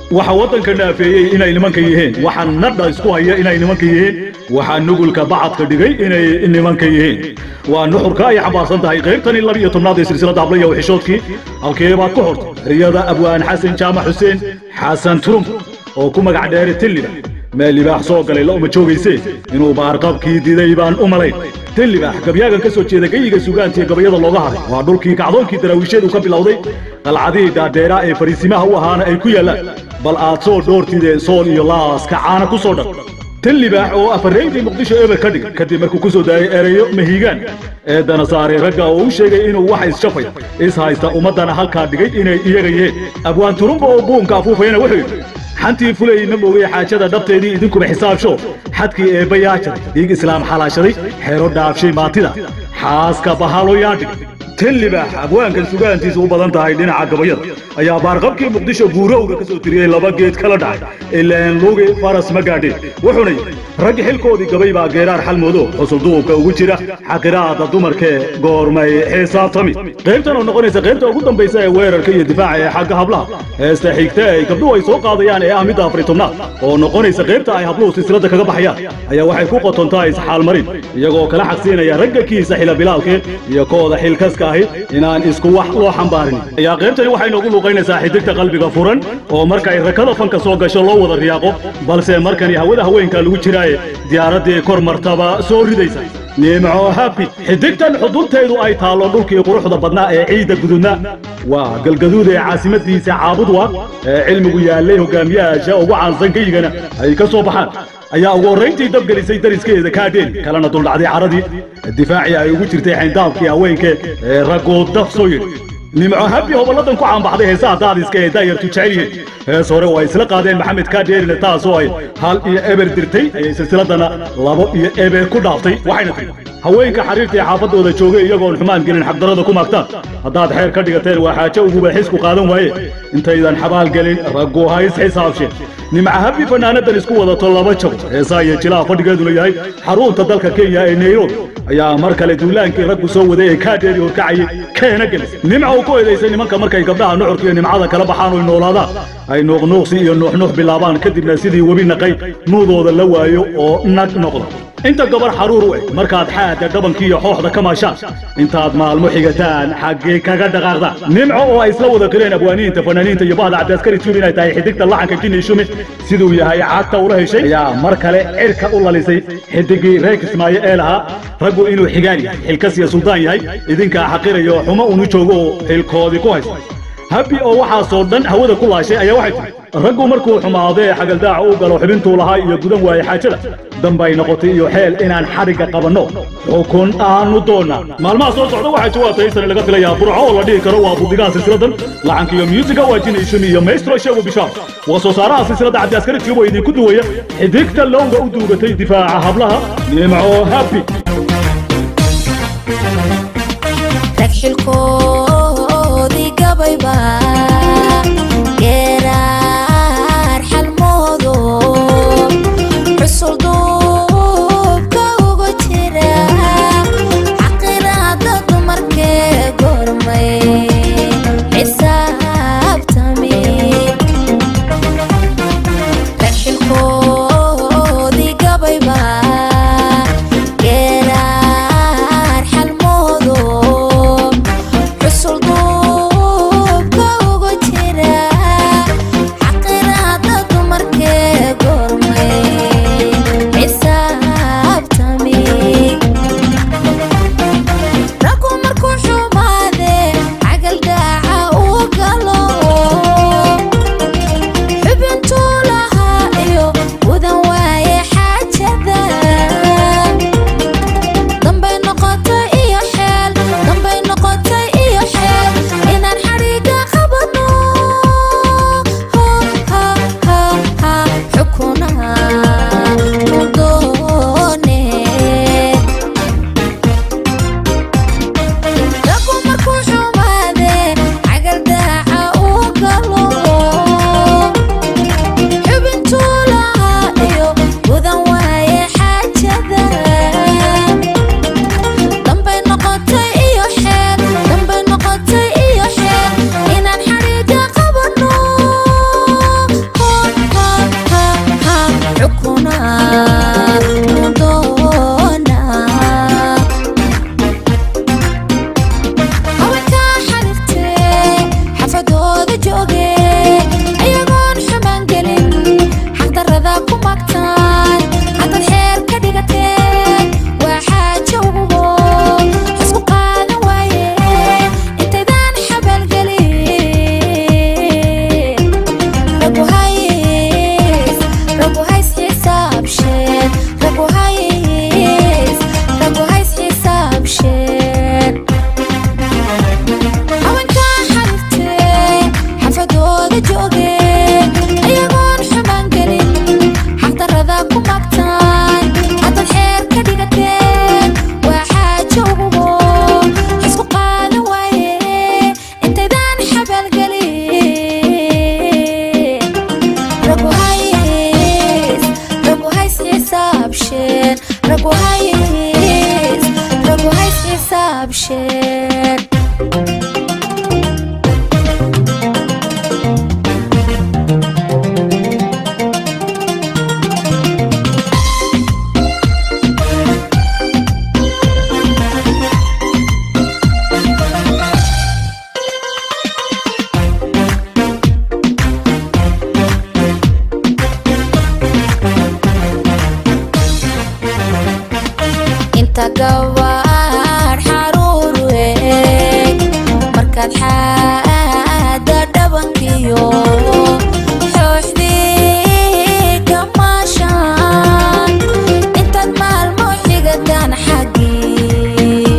waxa waddanka naafeeyey inay nimanka yihiin waxa nadha isku haya inay nimanka yihiin waxaa nugulka bacadka dhigay inay nimanka yihiin waa nuxurka ay xambaarsan tahay qaybtani laba iyo tobnaad ee silsilada hablaya wixishoodkii halkee baad ku hortay riyada abwaan xasan jaamac xuseen xasan turump oo ku magac dheeri tilliba meel libaax soo galay la uma joogayse inuu baarqabkii diday baan u malayn tillibaax gabyaagan ka soo jeeda geyiga sugaantii gabayada looga haray waa dhulkii kacdoonkii daraawiisheedu ka bilowday qalcadihii dhaadheeraa ee fariisimaha u ahaana ay ku yaallaan bal aad soo dhoortidee sool iyo laaska caana ku soo dhar tillibaax oo afarraydii muqdisho eber ka dhigay kadib markuu ku soo daayay ereyo mahiigaan eedana saaray ragga oo u sheegay inuu wax isshafay is haysta ummaddana halkaa dhigay inay iyaga yihiin abwaan turumba oo buunka afuufayana wuxuu yidhi xantii fulay ma moogay xaajada dhabteedii idinkuba xisaabsho xadkii eebbayaa jaray dhiig islaam xalaashaday xeero dhaafshay maatida xaaska bahaloyaa dhigay tillibaax abwaankan sugaantiisa u badan tahay dhinaca gabayada ayaa baarqabkii muqdisho guurowga ka soo tiriyey laba geed kala dhacay ileen lugi faras ma gaadheen wuxuuna yidhi raggi xilkoodii gabay baa geeraar xalmoodo xusulduubka ugu jira xaqiraada dumarkee goormay xisaabtami qaybtan oo noqonaysa qaybta ugu dambaysa ee weerarka iyo difaaca ee xagga hablaha heesta xigta ay gabdhuhu ay soo qaadayaan ee ah midda afari tobnaad oo noqonaysa qaybta ay habluhu silsilada kaga baxayaan ayaa waxay ku qotontaa isxaalmarin iyagoo kala xaqsiinaya ragga kiisa xila bilaalkee iyo kooda xilkaska ahi inaan isku wax loo xambaarin ayaa qaybtani waxay noogu luuqaynaysaa xidigta qalbiga furan oo markay rakada fanka soo gasho loo wada riyaaqo balse markani hawada haweenka lagu jiraaye diyaaraddii kor martaba soo ridaysa nimco habi xidigtan xudunteedu ay taallo dhulkii quruxda badnaa ee ciidda gududna waa galgaduud ee caasimadiisa caabudwa ee cilmigu yaallay hogaamiyaasha ugu caansan geyigana ay ka soo baxaan ayaa ugu horrayntii dabgelisay dariskeeda kaadheen kalena duldhacday caradii difaacii ay ugu jirtay xayndaabkii haweenke ee raggoo daf soo yidhi nimco habi hobolladan ku caanbaxday heesaha daadiska ee daayartu jecel yihiin hees hore oo ay isla qaadeen maxamed kaadheerina taasoo ay hal iyo eber dirtay ayay silsiladana labo iyo eber ku dhaaftay waxayna tiri haweenka xariirta ee xaafaddooda joogay iyagoon xumaan gelin xaqdarada ku maagtaan haddaad xeer ka dhigateen waa xaajo uguba xisku qaadan waaye intaydan xabaal gelin raggu ha is xisaabsheen nimca habi fanaanadan isku wadato laba jabo heesaa iyo jilaha fadhigeeduna yahay xarunta dalka kenya ee nairobi ayaa mar kale duulaankii raggu soo waday ee kaadheeri horkacayay keena gelis nimca uu ku eedaysay nimanka markay gabdhaha nuxurka iyo nimcada kala baxaan oy noolaadaan ay nuuqnuuqsi iyo nuuxnuux bilaabaan kadibna sidii webi naqay nuudooda la waayo oo nag noqda inta gabar xaruur u eg markaad xaadda dhabankii iyo xooxda ka maashaan intaad maalmo xigataan xaggee kaga dhaqaaqdaan nimco oo ay isla wada qireen abwaaniinta fanaaniinta iyo bahda cabdiaskari tuub inay tahay xidigta laxanka jinni shumi siduu yahay cagta ula heshay ayaa mar kale cirka u lalisay xidigii reer kismaayo ee lahaa raggu inuu xigaan yahay xilkas iyo suldaan yahay idinkaa xaqirayo xumo unu joogo oo xilkoodii ku haysta habi oo waxaasoo dhan hawada ku laashay ayaa waxay tiri raggu markuu xumaadee xagaldaaca u galo xubintuu lahaa iyo gudan waaye xaajada dambay noqotay iyo xeel inaan xadhigga qabanno xukun aanu doonnaa maalmaha soo socda waxaa jawaabta haysane laga filayaa burco oo la dhihi karo waa budigaha silsiladan lacanka iyo myuusiga waa jina ishumi iyo maestro sheegu bishaar waa soo saaraha silsiladda cabdiaskari tiubo idinku duwaya xidigta lowga u duugatay difaaca hablaha nimco habi ragxilkoodii gabayba geeraar xalmoodo xusul duubka ugu jira xaqiraada dumarkee gormay xisaabtami ragxilkoodii gabayba geeraar xalmoodo markaad xaada dhabankiyo xooxdii kamaashaan intaad maalmo xigataan xaggii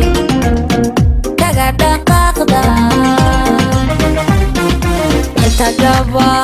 kaga dhaqaaqda inta gaba